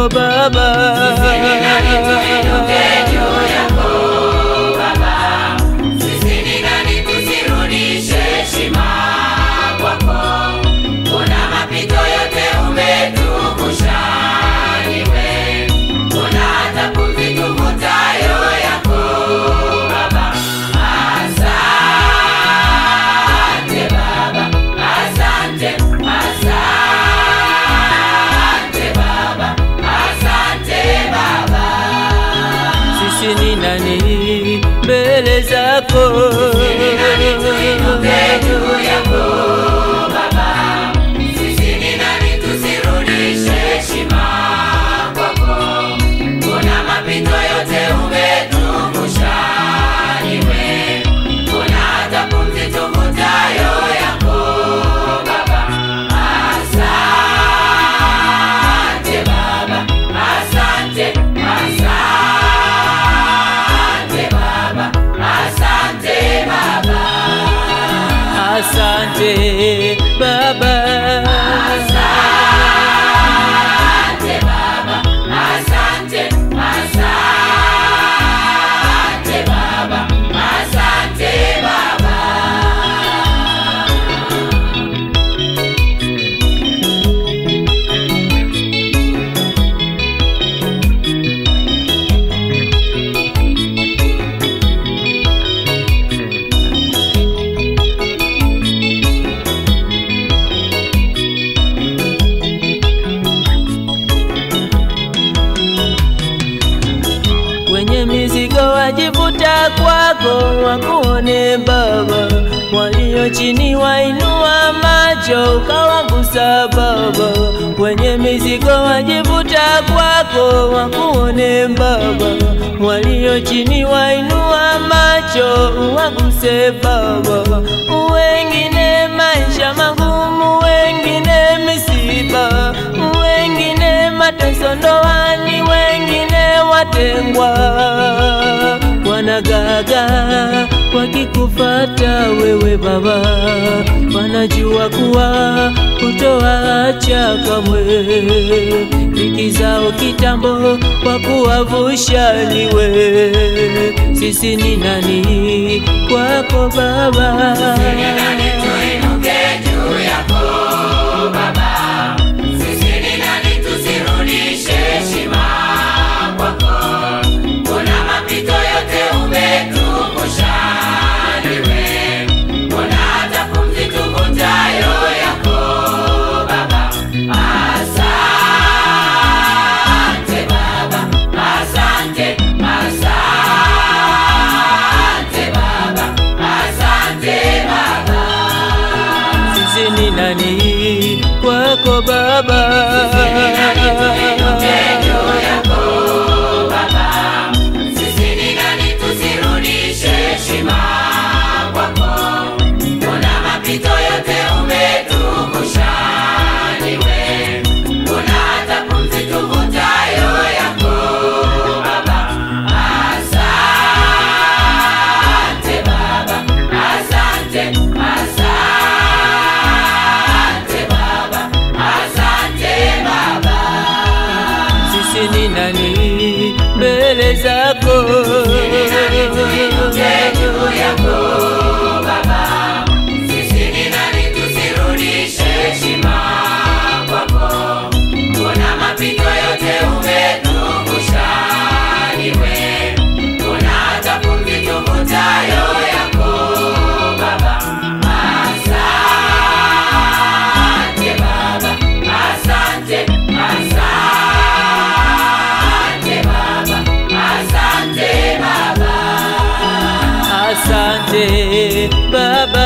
kwako Baba. Sisi ni nani tusirudishe heshima kwako? Kuna mapito yote umetuvusha, niwe kuna hata pumzi tuvutayo yako Baba. Asante Baba, asante, asante Baba, asante Baba. Sisi ni nani mbele zako? Tuinuke juu yako Baba, sisi ni nani tusirudishe heshima kwako? Kuna mapito yote umetuvusha, niwe kuna hata pumzi tuvutayo yako Baba. Asante Baba, asante, asante Baba, asante Baba. Asante Baba. Asante Baba, asante, asante Baba, asante Baba. Wenye mizigo wajivuta kwako, wakuone Baba. Walio chini wainua macho, ukawagusa Baba. Wenye mizigo wajivuta kwako, wakuone Baba. Walio chini wainua macho, uwaguse Baba. Wengine maisha magumu, wengine misiba, wengine mateso ndoani, wengine watengwa, wanagaga wakikufata wewe Baba, wanajua kuwa utowaacha kamwe, dhiki zao kitambo kwa kuwavusha niwe. Sisi ni nani kwako Baba? Nani tuinuke juu yako Baba, sisi ni nani tusirudishe heshima kwako? Kuna mapito yote umetuvusha, niwe kuna hata pumzi tuvutayo yako Baba. Asante Baba, asante, asante Baba, asante Baba. Sisi ni nani kwako Baba? Tuinuke juu yako Baba, sisi ni nani tusirudishe heshima kwako? Kuna mapito yote umetuvusha, niwe kuna hata pumzi tuvutayo yako Baba. Asante Baba, asante, asante Baba, asante Baba. Sisi ni nani mbele zako? Tuinuke juu yako Baba, sisi ni nani tusirudishe heshima kwako? Kuna mapito yote umetuvusha, niwe kuna hata pumzi tuvutayo yako Baba. Asante Baba, asante, asante Baba, asante Baba. Asante Baba.